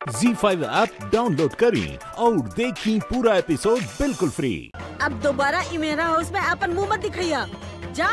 जी five app download करें और देखें पूरा एपिसोड बिल्कुल फ्री अब दोबारा ई मेरा हाउस में अपन मुंह मत दिखैया जा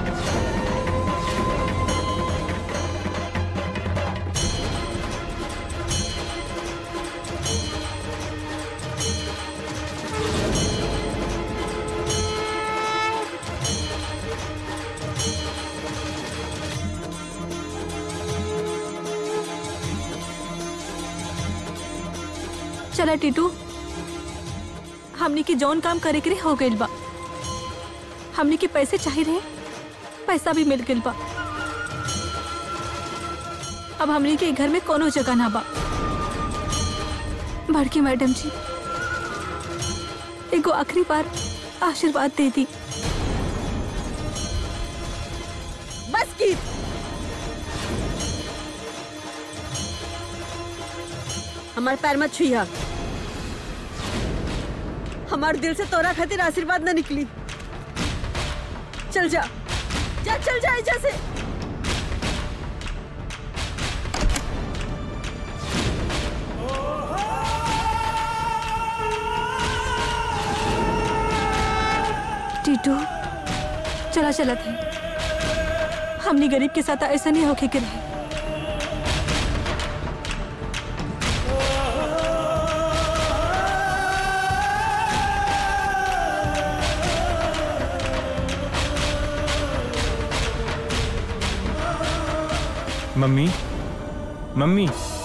चला टीटू हमनी के जौन काम करे के हो गइल बा हमनी के पैसे चाहिए रहे पैसा भी मिल गइल बा अब हमनी के घर में कोनो जगह ना बा बड़की मैडम जी एगो आखिरी बार आशीर्वाद दे दी बस की हमार पैर मत छुइया हमार दिल से तोरा खातिर आशीर्वाद न निकली चल जा जा चल जा एजा से टीटू चला चला थे हमनी गरीब के साथ ऐसा नहीं होके के रहे मम्मी मम्मी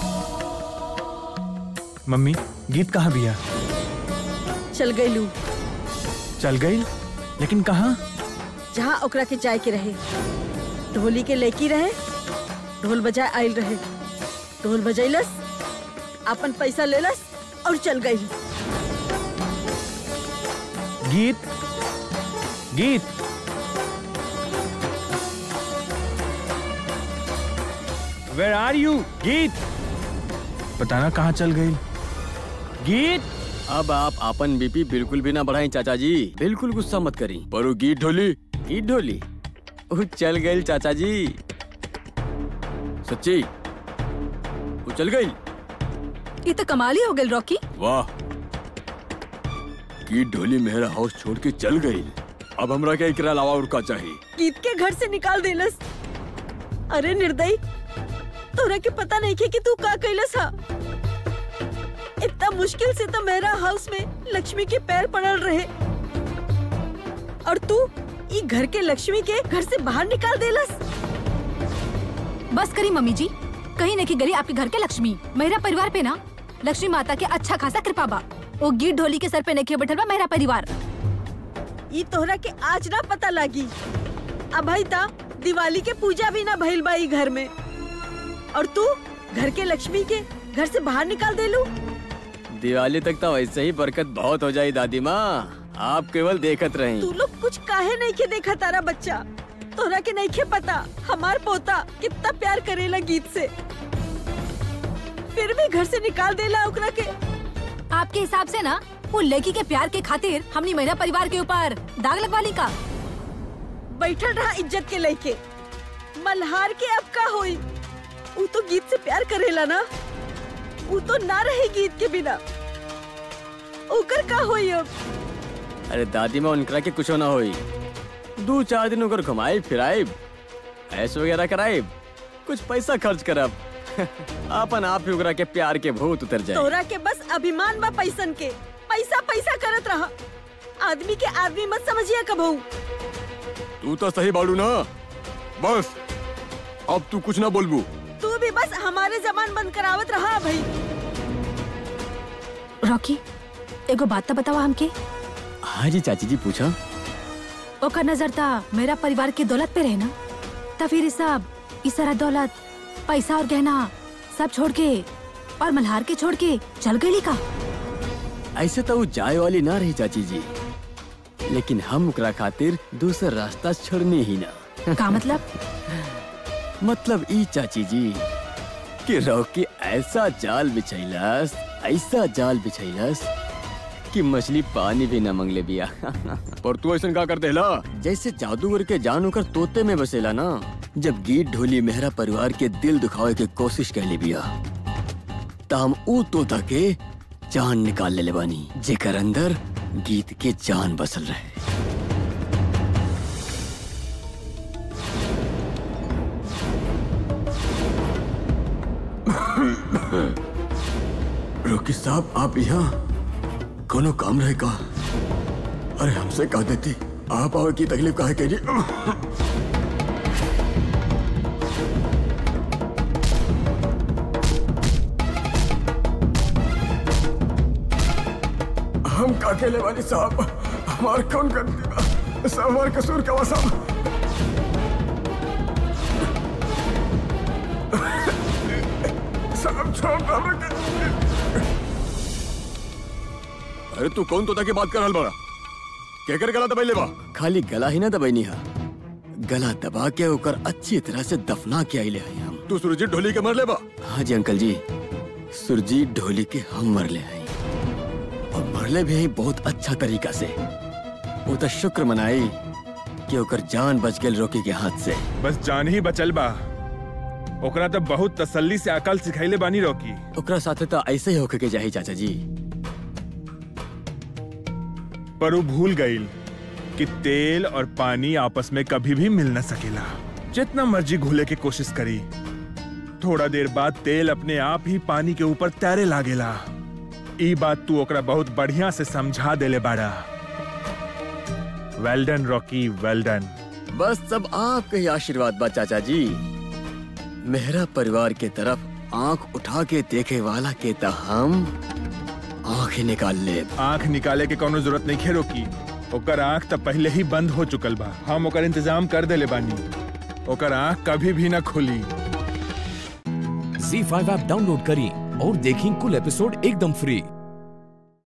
मम्मी गीत कहाँ बिया चल गई लू चल गई लेकिन कहाँ जहाँ ओकरा के जाए के रहे ढोली के लेकी रहे ढोल बजाए आयल रहे ढोल बजैलस अपन पैसा लेलस और चल गई गीत गीत वेर आर यू गीत पता ना कहाँ चल गई गीत अब आप अपन बीपी बिल्कुल भी ना बढ़ाई चाचा जी बिल्कुल गुस्सा मत करी पर वो गीत ढोली गीत ढोली वो चल गई चाचा जी सच्ची वो चल गई ये तो कमाल ही हो गई रॉकी वाह गीत ढोली मेरा हाउस छोड़ के चल गई अब हमरा के एकरा अलावा और का चाहिए गीत के घर से निकाल देलस अरे निर्दयी तोरा के पता नहीं के कि तू का कैलस हा इतना मुश्किल से तो मेरा हाउस में लक्ष्मी के पैर पड़ल रहे और तू ई घर के लक्ष्मी के घर से बाहर निकाल देलस बस करी मम्मी जी कहीं नहीं गली आपके घर के लक्ष्मी मेरा परिवार पे ना लक्ष्मी माता के अच्छा खासा कृपा बा वो गीत ढोली के सर पे नहीं बैठल बा मेरा परिवार ई तोहरा के आज ना पता लागी अब भाई ता दिवाली के पूजा भी ना भइल बा ई घर में और तू घर के लक्ष्मी के घर से बाहर निकाल देलू दिवाली तक तो वैसे ही बरकत बहुत हो जाए दादी माँ आप केवल देखत रही तू लोग कुछ काहे नहीं के देखा तारा बच्चा तोरा के नहीं के पता हमार पोता कितना प्यार करेला गीत से फिर भी घर से निकाल देला ओकरा के आपके हिसाब से ना वो लड़की के प्यार के खातिर हमने मेरा परिवार के ऊपर दाग लगवाली का बैठल रहा इज्जत के लेके मल्हार के अब का होई वो तो गीत से प्यार करेला ना वो तो ना रहे गीत के बिना ओकर का होई अब अरे दादी माँ उनकरा के कुछ ना होई दो चार दिन ओकर घुमाई फिराई ऐश वगैरह कराई कुछ पैसा खर्च करब अपन आप ही ओकरा के प्यार के भूत उतर जाए तोरा के बस अभिमान बा पैसन के पैसा पैसा करत रहा आदमी के आदमी मत समझिया कबहू तू तो सही बाड़ू ना बस अब तू कुछ ना बोलबू तू भी बस हमारे जबान बंद करावत रहा भाई रॉकी एगो बात तो बतावा हमके हाँ जी चाची जी पूछा ओकर नजर था मेरा परिवार के दौलत पे रहे ना तो फिर ये सब ई सारा दौलत पैसा और गहना सब छोड़ के और मल्हार के छोड़ के चल गई का ऐसे तो वो जाए वाली ना रही चाची जी लेकिन हम ओकरा खातिर दूसरा रास्ता छोड़ने ही ना का मतलब मतलब ई चाची जी कि रॉकी ऐसा जाल बिछैलस ऐसा जाल बिछैलस कि मछली पानी भी न मंगले बिया पर तू ऐसा का कर देला जैसे जादूगर के जान होकर तोते में बसेला ना जब गीत ढोली मेहरा परिवार के दिल दुखावे के कोशिश कहली बिया त हम ऊ तोता के जान निकाल ले बानी जेकर अंदर गीत के जान बसल रहे रोकी साहब आप यहाँ कोनो काम रहे का अरे हमसे कह देती आप आवे की तकलीफ काहे करी हम का अकेले वाली साहब हमार कौन करती बा सब हमार कसूर का साहब साहब छोड़ दो हमरा के अरे तू कौन तोता की बात कर रहल बड़ा केकर गला दबाई लेबा खाली गला ही ना दबाई हा गला दबा के ओकर अच्छी तरह से दफना के आइले हैं हम तू सुरजीत ढोली के मर लेबा हाँ जी अंकल जी सुरजीत ढोली के हम मर ले हैं और मरले भी हैं बहुत अच्छा तरीका से वो तो शुक्र मनाई कि ओकर जान बच गेल रोकी के हाथ से बस जान ही बचल बा ओकरा तो बहुत तसल्ली से अकल सिखाइले बानी रोकी ओकरा साथे तो ऐसे ही होके के जाही चाचा जी पर वो भूल गईल कि तेल और पानी आपस में कभी भी मिल न सकेला जितना मर्जी घुले की कोशिश करी थोड़ा देर बाद तेल अपने आप ही पानी के ऊपर तैरे लागेला ई बात तू ओकरा बहुत बढ़िया से समझा देले बाड़ा वेल्डन रॉकी वेल्डन बस सब आपके ही आशीर्वाद बा चाचा जी मेहरा परिवार के तरफ आंख उठा के देखे वाला के त हम आंख ही निकाल ले आंख निकाले के कोनो जरूरत नहीं खेरो की ओकर आंख तो पहले ही बंद हो चुकल बा हम ओकर इंतजाम कर देले बानी ओकर आंख कभी भी ना खुली झी फाइव ऐप डाउनलोड करें और देखें कुल एपिसोड एकदम फ्री